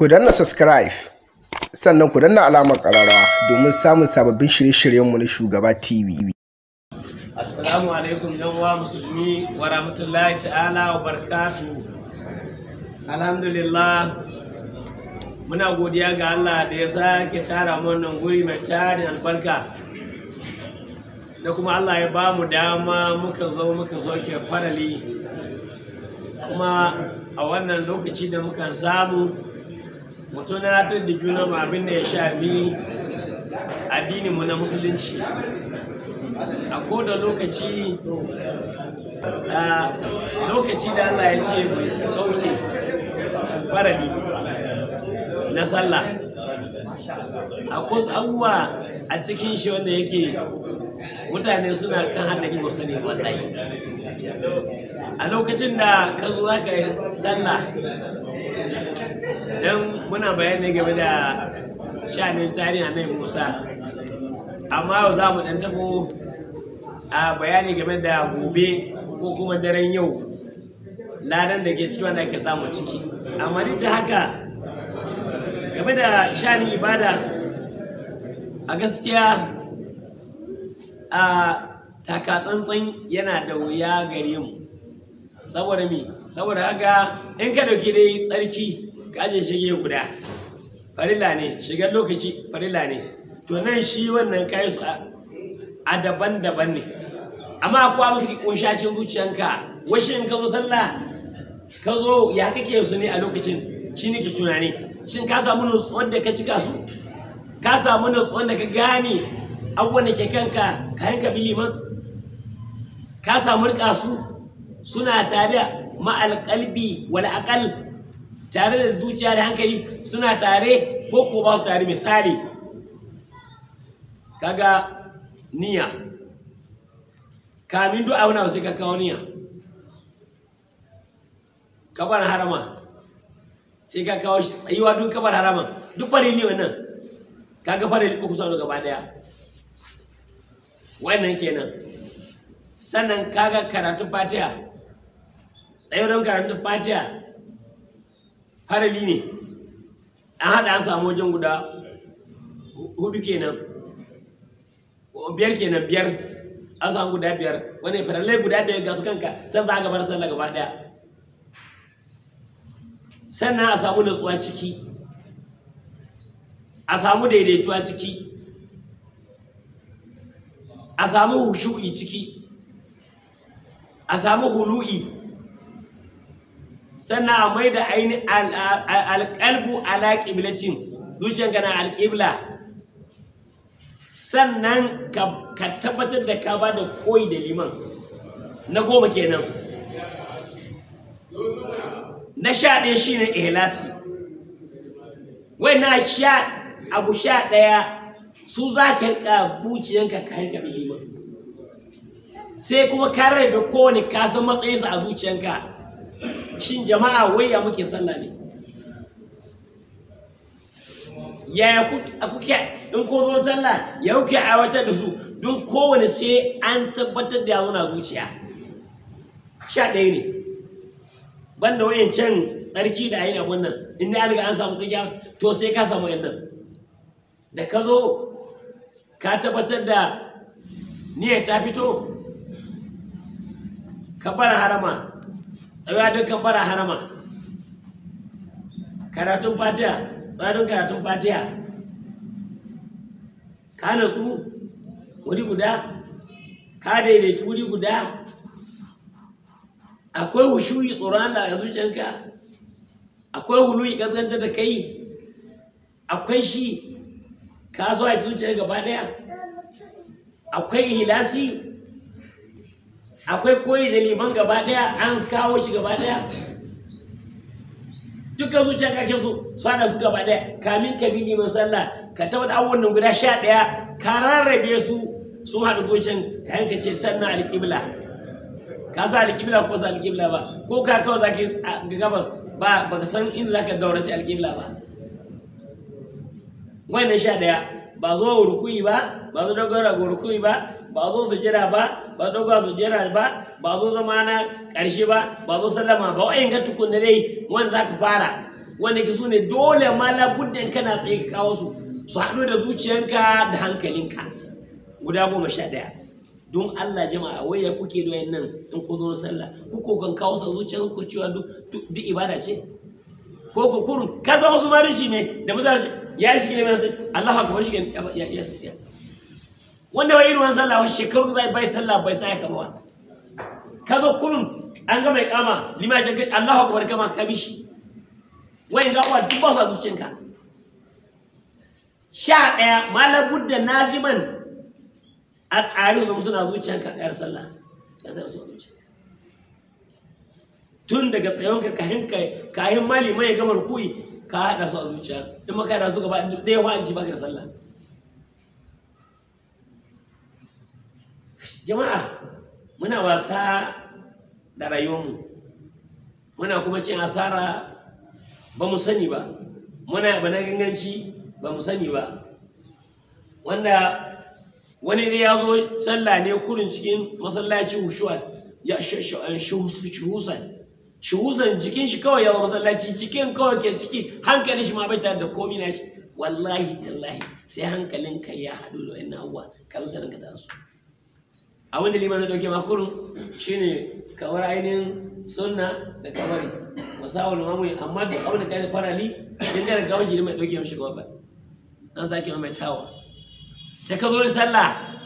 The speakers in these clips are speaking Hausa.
Ku danna subscribe sannan ku danna alamar ƙararrawa domin samun sababbin shirye-shiryenmu na Shugaba TV. Assalamu alaikum yan uwa musulmi wa rahmatullahi ta'ala wa barakatu. Alhamdulillah muna godiya ga Allah da ya sake tara mu wannan guri mai tarin albarka. Da kuma Allah ya ba mu dama muka zo muka soke farali. Kuma a wannan lokaci da muka samu mu tunatar da juna mu abin da ya shafi addininmu na musulunci. a koda lokaci a lokaci da Allah ya ce mai sauke farali na sallah a wasu abubuwa a cikin shi wanda yake mutane suna kan haɗari ba su ne wallahi a lokacin da ka zo za ka yi sallah don muna bayani game da shanin tarihi na musa amma yau za mu ɗan tabo a bayani game da gobe ko kuma daren yau ladan da ke ciki wanda ake samu ciki amma duk da haka game da shanin ibada a gaskiya a takatsantsan yana da wuya gare mu saboda mi saboda haka in ka dauki dai tsarki ka aje shige guda farilla ne shigar lokaci farilla ne to nan shi wannan kayi su a daban-daban ne amma akwai abin suke kunshacin zuciyanka washe in ka zo sallah ka zo ya kake su ne a lokacin shi ne ke tunani shin ka samu nutsuwar da ka cika su ka samu nutsuwar da ka gane abubuwan da ke kanka ka yanka bi liman ka samu rika su suna tare da ma'alƙalbi wal aqal tare da zuciya da hankali suna tare ko ko ba su tare misali kaga niyya kamin duk auna sai ka kawo niyya kabar harama sai ka kawo shi tsayuwa duk kabar harama duk farin ne wannan kaga farin uku sau gaba daya wannan kenan sannan kaga karatun fatiha tsayuwar karatun fatiha farali ne an haɗa an samu wajen guda hudu kenan biyar kenan biyar an samu guda biyar wani farallai guda biyar ga su kanka zan za a gabar sallah gaba daya sannan a samu natsuwa ciki a samu daidaituwa ciki a samu hushu'i ciki a samu hulu'i sannan a mai da ainihin alƙalbu ala ƙiblacin zuciyanka na alƙibla sannan ka tabbatar da ka ba da koyi da liman na goma kenan na sha ɗaya shi ne ihlasi wai na sha abu sha ɗaya su za ka rika zuciyanka ka hanka liman sai kuma ka da kowane kasan matsayinsa a zuciyanka shin jama'a wai ya muke sallah ne yaya kuke in ko zo sallah ya kuke aiwatar da su don kowane sai an tabbatar da ya zo na zuciya sha ɗaya ne banda wayan can tsarki da ayin abun nan inda ya riga an samu tsakiya to sai ka samu yan nan da ka zo ka tabbatar da niyyar ta fito ka bara harama tsaya don ka bara harama karatun fatiha tsarin karatun fatiha ka natsu wuri guda ka daidaitu wuri guda akwai hushuyi tsoron Allah a zuciyanka akwai huluyi ƙazanta da kai akwai shi ka zo a zuciyar gaba ɗaya akwai hilasi akwai koyi da liman gaba ɗaya an kawo shi gaba ɗaya duka zuciya kake so su hada su gaba ɗaya kamin ka bi liman sallah ka tabbata abubuwan nan guda sha ɗaya ka rarrabe su sun haɗu zuciyan ka yanka ce sannan alƙibla ka sa alƙibla ko sa alƙibla ba ko ka kawai za ka ga gabas ba ba ka san inda za ka gaurace alƙibla ba wannan sha ɗaya ba zo rukuyi ba ba zo dogara ga rukuyi ba ba zo sujjada ba ba dogon sujjada ba ba zo zama na ƙarshe ba ba zo sallama ba wa'in ga tukunna dai wanda za ka fara wanda ke su ne dole ma labuddan kana tsaye ka kawo su su haɗu da zuciyanka da hankalinka guda goma sha ɗaya don Allah jama'a wai ya kuke da nan in ku zo sallah ku ko kan kawo sa zuciyar ku cewa duk duk ibada ce ko ku kurun ka san wasu marishi ne da mutane ya yi sikile mai sai Allah akbar shi ya ya ya ya wanda wai irin sallah wa shekaru zai bai sallah bai sai ka ba ka zo kurun an ga mai kama lima shi Allah akbar kama ka bi shi wai ga uwa duk ba su zuciyanka sha ɗaya malam budda naziman a tsari da suna zuciyanka ɗayar sallah ya tara su zuciya tun daga tsayonka kahin kahin mali mai gamar kuyi ka haɗa su a zuciya in maka da su gaba ɗaya wa ji baka da sallah jama'a muna wasa da rayuwarmu muna kuma cin asara ba mu sani ba muna bana ganganci ba mu sani ba wanda wani ne ya zo sallah ne kurin cikin masallaci hushuwa ya shuhusan shuhusan jikin shi kawai ya zo masallaci cikin kawai ke ciki hankalin shi ma bai tare da komi na shi wallahi tallahi sai hankalin ka ya haɗu da wani abuwa ka misalin ka tasu abinda liman zai ɗauke makurun shine kamar ainihin sunna da kamari musawar mamu amma duk abin da ka yi farali din da gawon jini mai ɗauke mashi gaba ba an sake mai tawa da ka zo da sallah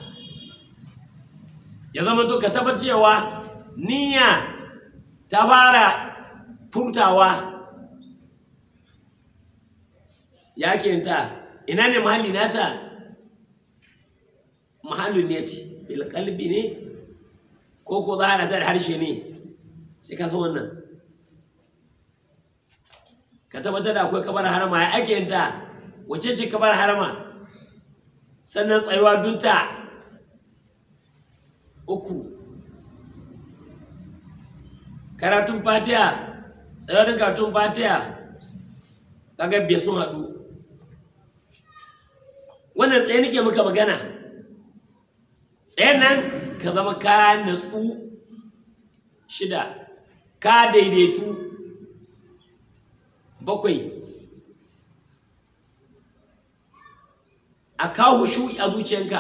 ya zama to ka tabbatar cewa niyya ta fara furtawa ya ta ina ne mahalli nata mahallin ne bil kalbi ne ko ko za a ta da harshe ne sai ka san wannan ka tabbatar da akwai kabar harama ya ake yin ta wace ce kabar harama sannan tsayuwa dunta uku karatun fatiha tsayuwa da karatun fatiha kaga biya sun haɗu wannan tsaye nake muka magana tsayen nan ka zama ka natsu shida ka daidaitu bakwai a kawo shu'i a zuciyanka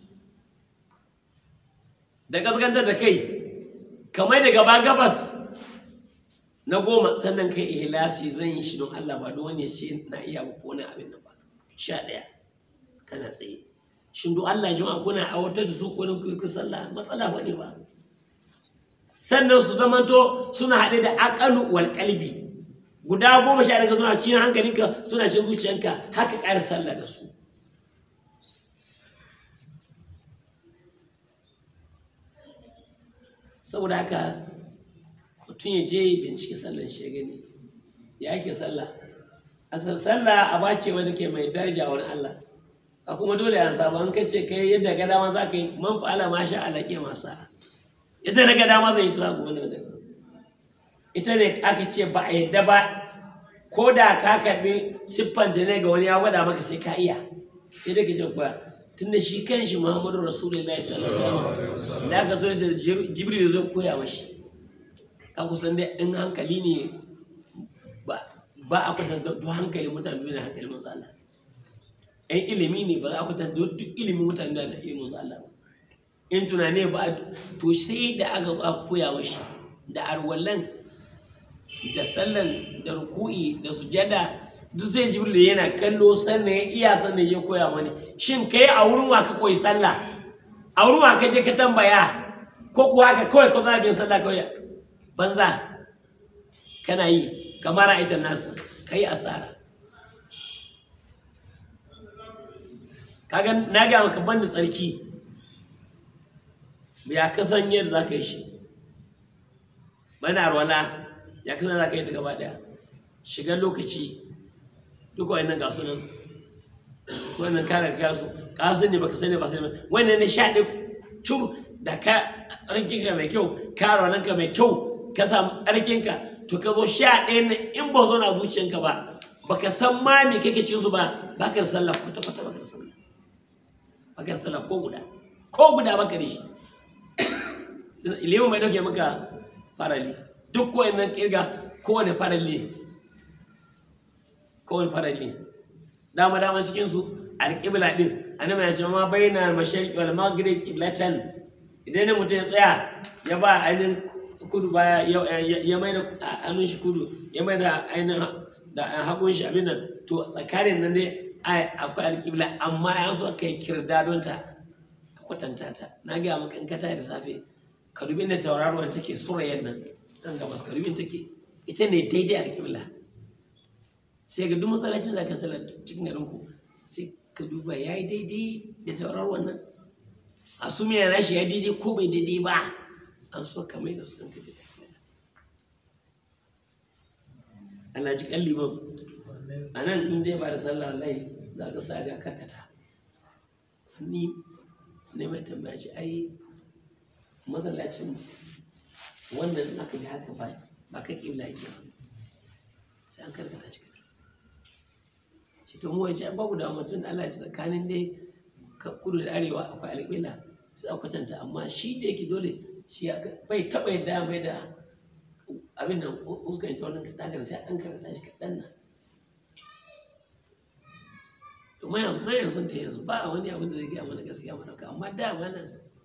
da gaskantar da kai kamar da gaba gabas na goma sannan kai ihlasi zan yi shi don Allah ba don wani ya ce na iya ba ko na abin nan ba sha ɗaya kana tsaye shin don Allah jama'a kuna aiwatar da su ko na kuyi sallah matsala ba ne ba sannan su zamanto suna haɗe da aƙalu wal qalbi guda goma sha daga suna cikin hankalinka suna cikin zuciyanka haka ƙara sallah da su saboda haka mutum ya je bincike sallan shi ya gani ya ake sallah asal sallah a bace wanda ke mai daraja wani Allah a kuma dole a samu an kace kai yadda ga dama za ka yi man fa'ala ma sha Allah ke masa ita daga dama zai yi tura gobe da ita ne aka ce ba a yadda ba ko da ka karbi siffanta ne ga wani ya gwada maka sai ka iya sai da ke ce koya tunda shi kan shi muhammadu rasulullahi sallallahu alaihi wasallam da aka zo da jibril zai koya mashi ka kusan dai in hankali ne ba ba a kwatanta duk hankali mutane duniya hankali manzo Allah in ilimi ne ba za a kwatanta duk ilimin mutane da ilimin manzo Allah ba in tunane ba to sai da aka zo aka koya mashi da arwallan da sallan da ruku'i da sujada duk sai jibril yana kallo sannan ya iya sannan ya koya mani shin kai a wurin wa ka koyi sallah a wurin wa ka je ka tambaya ko kuwa ka kawai ka zara bin sallah kawai banza kana yi kamar ita nasu kai asara kaga na ga maka banda tsarki ya kasan yadda za ka yi shi bana arwala ya kasan za ka yi ta gaba daya shigar lokaci duk wa'annan ga sunan su wannan kare ka su ka san ne baka sani ba sani ba wannan ne sha ɗin cur da ka tsarkin ka mai kyau ka ranar ka mai kyau ka samu tsarkin ka to ka zo sha ɗaya na in ba zo na zuciyanka ba baka san ma me kake cin su ba baka da sallah kwata kwata baka da sallah baka da sallah ko guda ko guda baka da shi ilimin mai dauke maka farali duk ko nan kirga kowane farali kawai farali dama dama cikin su alƙibla din annabi ya ce ma baina mashariqi wal maghrib qiblatan idan ne mutum ya tsaya ya ba ainihin kudu baya ya mai da hannun shi kudu ya mai da ainihin da hagun shi abin nan to tsakanin nan ne akwai alƙibla amma ya so kai kirda don ta ka kwatanta ta na gaya maka in ka tayi da safe ka dubi da tauraruwar take surayen nan nan gabas ka dubin take ita ne daidai alƙibla sai ga duk masallacin da ka sallar cikin garin ku sai ka duba ya yi daidai da tauraruwar nan a su mai rashi ya daidai ko bai daidai ba an so ka mai da su kanka da Allah ji kan liman a nan in zai ba da sallah wallahi za ka sa ga karkata ni ne mai tambaya ce ai masallacin wannan aka bi haka ba ba kan ƙibla yake ba sai an karkata shi ce to mu wace babu da mutum da Allah ya ci tsakanin dai kudu da arewa akwai alƙibla sai a kwatanta amma shi da yake dole shi bai taɓa yadda mai da abin nan uskan ita wannan tagar sai an karanta shi kaɗan nan to mayan sun ta yanzu ba wani abin da zai gaya mana gaskiya mana amma da mana